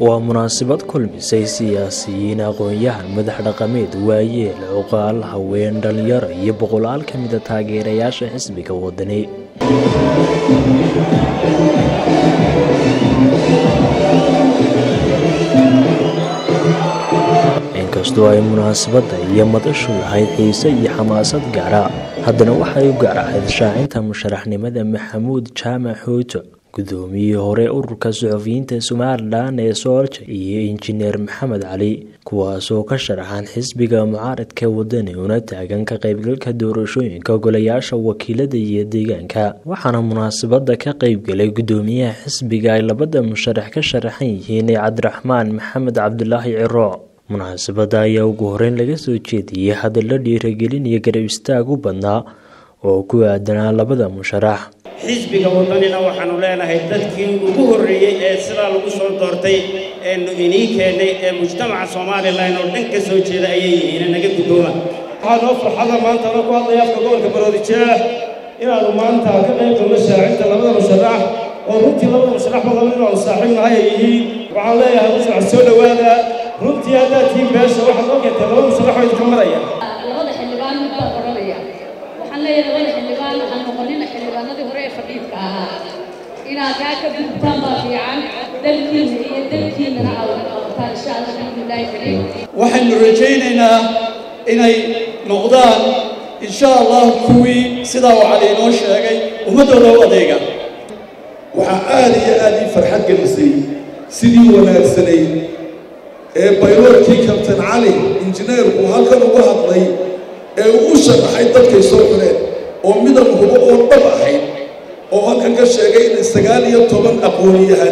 waa munaasabad kulmisay siyaasiyiin aqoon-yahan madax dhaqameed waayeel cuqaal haween dhalinyaro iyo boqolaal ka mida taageerayaasha xisbiga wadani inkastoo ay munaasabadda iyo madashu lahayd xiise iyo xamaasad gaara haddana waxay u gaar ahayd shaacinta musharaxnimada maxamuud jaamac xuuto gudoomiyihii hore ururka suxufiyiinta somalilan ee soolja iyo injineer maxamed cali kuwaasoo ka sharaxan xisbiga mucaaradka wadani una taagan ka qaybgalka doorashooyinka golayaasha wakiilada iyo deegaanka waxaana munaasabada ka qaybgalay gudoomiyaha xisbiga ay labada musharax ka sharaxan yihiin ee cabdiraxmaan maxamed cabdulaahi ciro munaasabada ayaa ugu horeyn laga soo jeediyey hadallo dhiiragelin iyo garab istaag u badnaa oo ku aadanaa labada musharax xisbiga wadanina waxaanu leenahay dadkii ugu horreeyey ee sidaa lagu soo doortay eenu inii keennay ee mujtamaca somalilan oo dhan ka soo jeeda ayay yihiin naga guddooma waxaa noo farxada maanta anoo ku hadlaya afka gobolka baroodijeex inaannu maanta ka qayb galno shaacinta labada musharax oo runtii labada musharaxba laba inaanu saaxiib nahay ay yihiin waxaan leeyahay musharax soo dhowaada runtii haddaad tihiin beesha waxaad noo keentay laba musharax oo idinka maraya labada xildhibaan mid baan odhanaya waxaan leeyahay labada xildhibaan ha noqonina xildhibaanadii hore ee fadhiidka ahaa inaad kaa ka gudubtaan baa fiican dalkiina iyo dalkiinana aad wada qabataan insha allah alxamdulilaahi kariim waxaynu rajaynaynaa inay noqdaan insha allah kuwii sidaa uu cali inoo sheegay ummaddooda u adeega waxaa aad iyo aad ii farxad gelisay sidii wanaagsanayd ee bayloorkii kabtan cali injineerku halkan uga hadlay ee uu u sharaxay dadkay soo xureen oo midab hubo oo dhab ahayd oo halkan ka sheegay inay sagaal iyo toban aqoon-yahan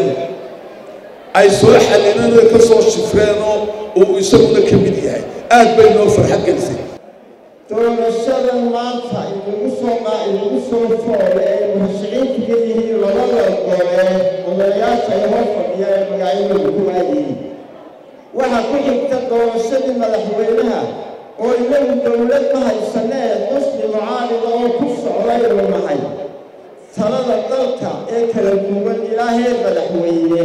ay soo xallineen oo ka soo shifreenoo uu isaguna ka mid yahay aad bay noo farxad gelisay doorashada maanta inagu soo inagu soo foole ee murashiciintu ka yihiin labada gole odayaasha ee hor fadhiya ee magacyadooda ku waayihiin waxaa ku xigta doorashadii madaxweynaha oo inagu dowlad ma haysanee qusni mucaarida oo ku socdaynu nahay talada dalka ee kala duwan ilaahee madaxweyne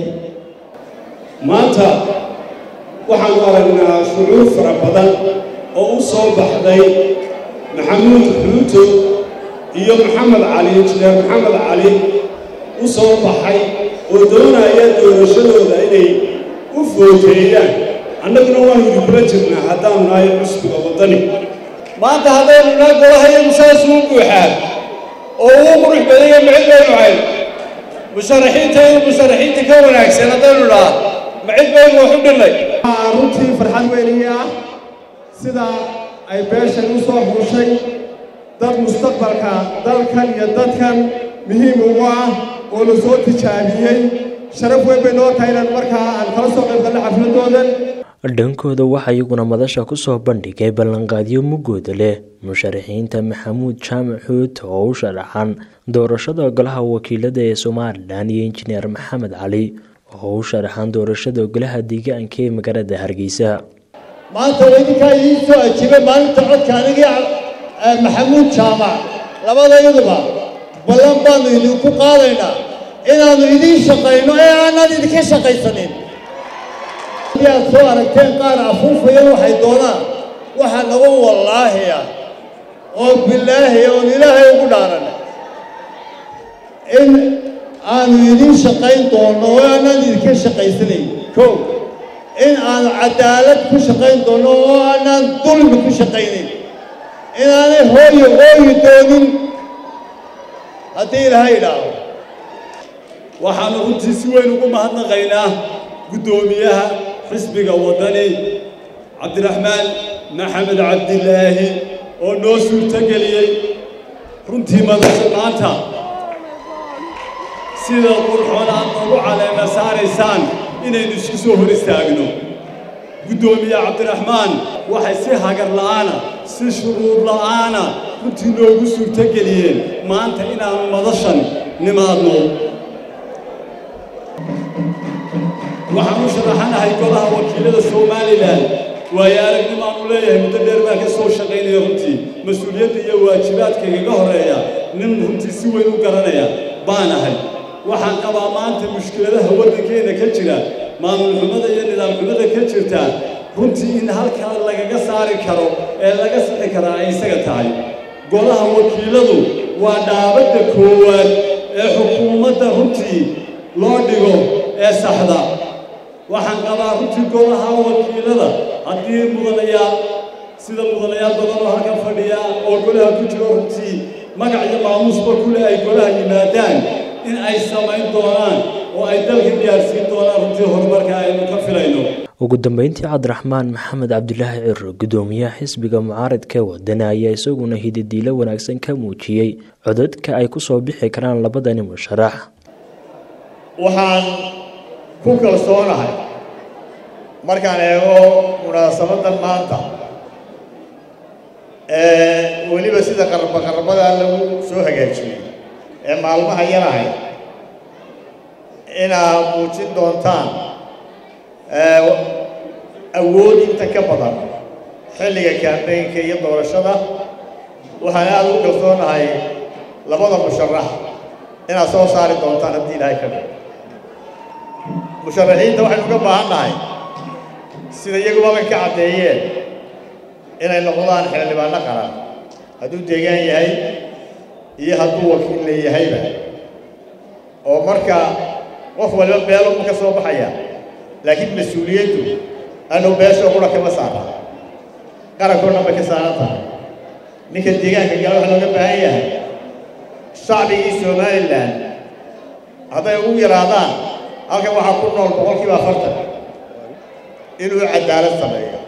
maanta waxaanu aragnaa shucuur fara badan oo u soo baxday maxamuud xuuto iyo maxamed cali injineer maxamed cali u soo baxay oo doonaya doorashadooda inay u footeeyaan annaguna waanu idinkula jirnaa haddaanu nahay cusbiga waddani maanta haddaynu naa golahayagu saas uu buuxaa oo uu qurux badanya macid baynu hayn musharaxiinta iyo musharaxiinta ka wanaagsan haddaynu dhaha macid baynu wax u dhilnay runtii farxad weynii ah sida ay beeshan u soo xuushay dad mustaqbalka dalkan iyo dadkan muhiim ugu ah oo la soo tijaabiyey sharaf weyn bay noo tahay inaan markaa aan kala soo qayb galno xafladoodan dhankooda waxaa iyaguna madasha kusoo bandhigay ballanqaadyo mugooda leh musharaxiinta maxamuud jaamac xuut oo u sharaxan doorashada golaha wakiilada ee somalilan iyo injineer maxamed cali oo u sharaxan doorashada golaha deegaanka ee magaalada hargeysa maanta idinkaa idiin soo ajiibay maalinta codka anigii maxamuud jaamac labadayaduba ballan baannu idinku qaadaynaa inaannu idiin shaqayno ee aanaan idinka shaqaysanin haddii aad soo aragteen qaar afuufaya waxay doonaan waxaa nagu wallaahiya oo bilaahiya oon ilaahay ugu dhaaranay in aanu idiin shaqayn doonno oo aanaan idinka shaqaysanayn kow in aanu cadaalad ku shaqayn doonno oo aanaan dulmi ku shaqaynayn inaanay hooyo hooyi doonin haddii ilaahay idhaaho waxaanu runtii si weyn ugu mahadnaqaynaa guddoomiyaha xisbiga waddani cabdiraxmaan maxamed cabdilaahi oo noo suurtogeliyey runtii madasha maanta sida qurxoon aad noogu caleema saaraysaan inaynu isku soo hor istaagno guddoomiye cabdiraxmaan waxay si hagar la'aana si shuruud la'aana runtii noogu suurtogeliyeen maanta inaannu madashan nimaadno waxaan u sharaxanahay golaha wakiilada somalilan waayo aragnimaanu leeyahay muddo dheer baan ka soo shaqaynaya runtii mas-uuliyadda iyo waajibaadka igaga horeeya nin runtii si weyn u garanaya baan ahay waxaan qabaa maanta mushkiladaha waddankeenna ka jira maamul xumada iyo nidaam xumada ka jirta runtii in halkaa lagaga saari karo ee laga sixi karaa ay isaga tahay golaha wakiiladu waa dhaabadda koowaad ee xukuumadda runtii loo dhigo ee saxda waxaan qabaa runtii golaha wakiilada haddii mudanayaal sida mudanayaal badan oo halkan fadhiya oo golaha ku jiro runtii magac iyo maamuusba kule ay golaha yimaadaan in ay samayn doonaan oo ay dalka gaarsiin doonaan runtii horumarka aynu ka filayno ugu dambeyntii cabdiraxmaan maxamed cabdulaahi ciro gudoomiyaha xisbiga mucaaradka wadana ayaa isaguna hididiilo wanaagsan ka muujiyey codadka ay ku soo bixi karaan labadani musharax waxaan ku kalsoonahay markaan eego munaasabadan maanta ee weliba sida qarba qarbadaa lagu soo hagaajiyey ee maalmaha yarahay inaad muujin doontaan awood inta ka badan xilliga kaambeynka iyo doorashada waxaan aada ugu kalsoonahay labada musharax inaad soo saari doontaan haddii ilaahay ka dhig musharaxiinta waxaynu uga baahan nahay sida iyaguba bay ka caddeeyeen inay noqdaan xildhibaano qaran hadduu deegaan yahay iyo hadduu wakiil leeyahayba oo marka qof waliba beeluma ka soo baxaya laakiin mas-uuliyaddu anu beeshoo qura kama saara qarankoo dhan bay ka saaran tahay ninka deegaanka gala waxaa looga baahan yahay shacbigii somalilan hadday ugu yaraadaan halkan waxaa ku nool boqolkiiba afartan inuu cadaalad sameeyo